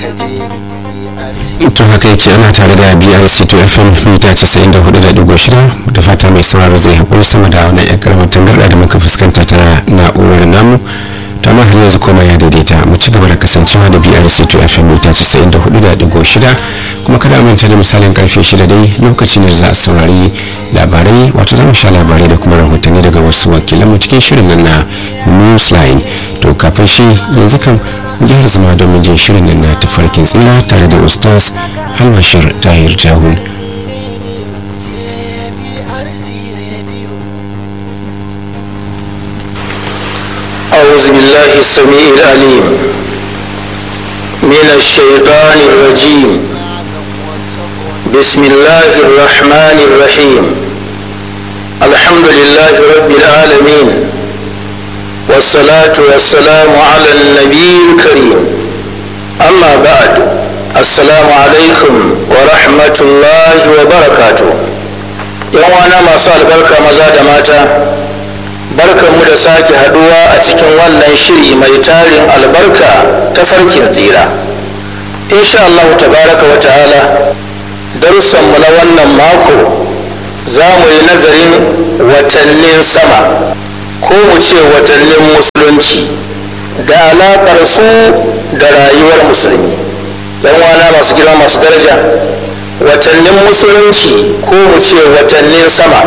to haka yake ana tare da brc to fm mita 94.6 da fata mai sauraro zai haƙuri sama da wani yan karamar tangarɗa da muka fuskanta ta na'urar namu ta ma har yanzu koma ya daidaita mu ci gaba da kasancewa da brc to fm mita 94.6 kuma kada manta da misalin karfe 6 dai lokacin da za a saurari labarai wato za mu sha labarai da kuma rahotanni daga wasu wakilanmu cikin shirin nan na newsline to kafin shi yanzu kan gyara zama domin jin shirin nan na tafarkin tsira tare da ustaz albashir tahir jahun أعوذ بالله السميع العليم من الشيطان الرجيم بسم الله الرحمن الرحيم الحمد لله رب العالمين والصلاة والسلام على النبي الكريم أما بعد السلام عليكم ورحمة الله وبركاته يوانا ما صار بركة مزاد ماتا barkanmu da sake haduwa a cikin wannan shiri mai tarin albarka ta farkin tsira insha Allah tabaraka wa ta'ala darussanmu na wannan mako za mu yi nazarin watannin sama ko mu ce watannin musulunci da alaƙar su da rayuwar musulmi yan wana masu girma masu daraja watannin musulunci ko mu ce watannin sama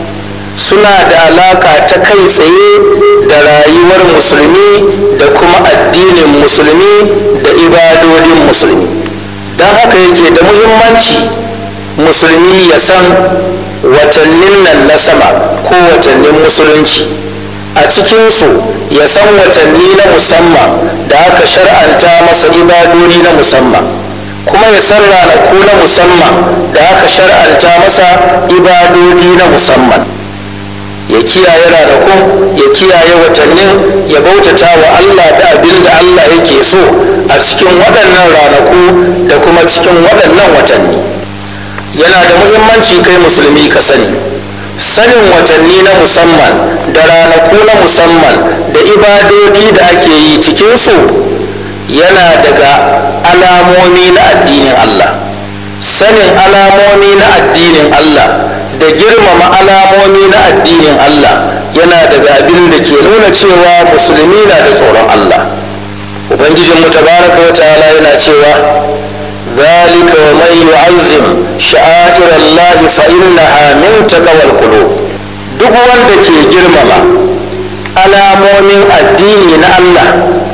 suna da alaka ta kai tsaye da rayuwar musulmi da kuma addinin musulmi da ibadodin musulmi don haka yake da muhimmanci musulmi ya san watannin nan na sama ko watannin musulunci a cikinsu ya san watanni na musamman da aka shar'anta masa ibadodi na musamman kuma ya san ranaku na musamman da aka shar'anta masa ibadodi na musamman ya kiyaye ranakun ya kiyaye watannin ya bautata wa Allah da abin da Allah yake so a cikin waɗannan ranaku da kuma cikin waɗannan watanni yana da muhimmanci kai musulmi ka sani sanin watanni na musamman da ranaku na musamman da ibadodi da ake yi cikinsu yana daga alamomi na addinin Allah sanin alamomi na addinin Allah da girmama alamomi na addinin Allah yana daga abin da ke nuna cewa musulmi na da tsoron Allah ubangijin mu tabaraka wa ta'ala yana cewa zalika wa man yu'azzim sha'air Allah fa innaha min taqwal qulub duk wanda ke girmama alamomin addini na Allah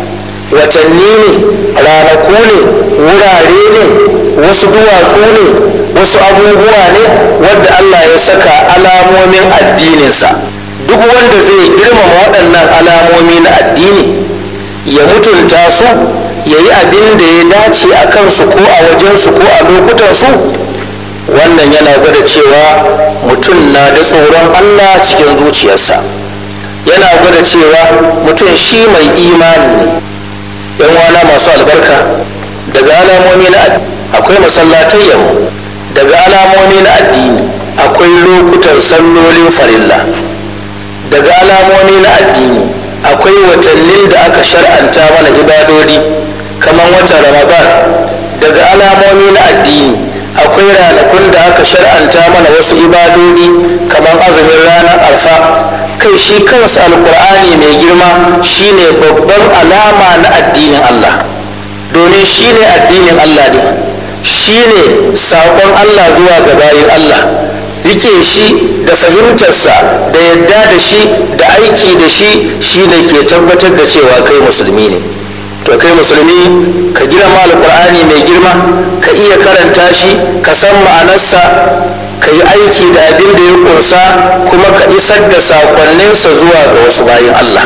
watanni ne ranaku ne wurare ne wasu duwatsu ne wasu abubuwa ne wadda Allah ya saka alamomin addininsa duk wanda zai girmama waɗannan alamomi na addini ya mutunta su ya yi abin da ya dace a kansu ko a wajensu ko a lokutansu wannan yana gwada cewa mutum na da tsoron Allah cikin zuciyarsa yana gwada cewa mutum shi mai imani ne yan wana masu albarka daga alamomi na akwai masallatai yammu daga alamomi na addini akwai lokutan sallolin farilla daga alamomi na addini akwai watannin da aka shar'anta mana ibadodi kamar watan ramadan daga alamomi na addini akwai ranakun da aka shar'anta mana wasu ibadodi kamar azumin ranar arfa kai shi kansa alkur'ani mai girma shine babban alama na addinin allah domin shine addinin allah ne shine saƙon allah zuwa ga bayin allah rike shi da fahimtarsa da yadda da shi da aiki da shi shine ke tabbatar da cewa kai musulmi ne to kai musulmi ka girma alkur'ani mai girma ka iya karanta shi ka san ma'anarsa ka yi aiki da abin da ya kunsa kuma ka isar da sakonninsa zuwa ga wasu bayan allah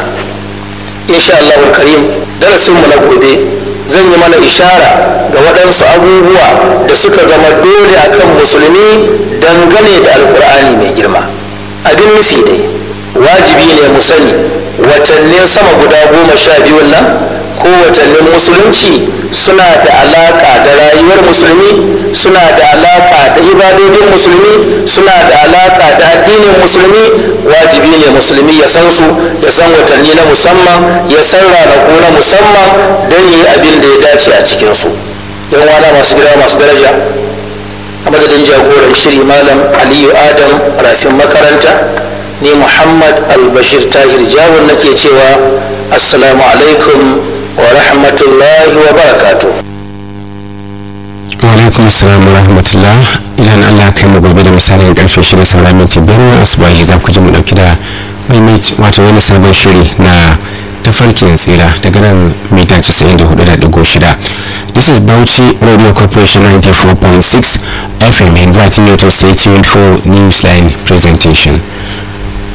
insha allahu karim darasinmu na gobe zan yi mana ishara ga waɗansu abubuwa da suka zama dole akan musulmi dangane da alkur'ani mai girma abin nufi dai wajibi ne mu sani watannin sama guda goma sha biyun nan ko watannin musulunci suna da alaka da rayuwar musulmi suna da alaka da ibadodin musulmi suna da alaka da addinin musulmi wajibi ne musulmi ya san su ya san watanni na musamman ya san ranaku na musamman don yi abin da ya dace a cikinsu yan wana masu gida masu daraja a madadin jagoran shiri malam aliyu adam rafin makaranta ni muhammad albashir tahir jawon nake cewa assalamu alaikum wa rahmatullahi wa barakatuh alaikum assalam wa rahmatullah idan allah kai mu gobe da misalin karfe shida sauran minti biyar na asubahi za ku ji mu dauki da wato wani sabon shiri na tafarkin tsira daga nan mita 94.6 this is bauchi radio corporation 94.6 fm inviting you to stay tuned for newsline presentation